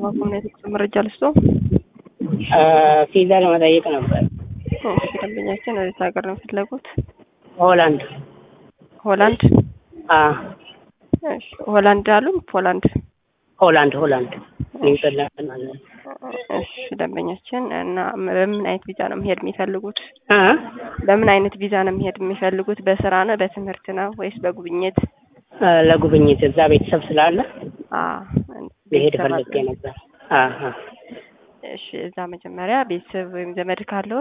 ኮሚኒቲ መረጃ ልስጦ። ቪዛ ለመጠየቅ ነበር። እሺ ደንበኛችን ወዴት ሀገር ነው የፈለጉት? ሆላንድ። ሆላንድ። አ እሺ ሆላንድ አሉን? ፖላንድ። ሆላንድ ሆላንድ ኔዘርላንድ ማለት ነው። እሺ ደንበኛችን እና በምን አይነት ቪዛ ነው መሄድ የሚፈልጉት? አ በምን አይነት ቪዛ ነው መሄድ የሚፈልጉት? በስራ ነው፣ በትምህርት ነው ወይስ በጉብኝት? አ፣ ለጉብኝት እዛ ቤተሰብ ስላለ አ መሄድ ቤተሰብ ፈልጌ አለ? ነበር። አ አ እሺ እዛ መጀመሪያ ቤተሰብ ወይም ዘመድ ካለው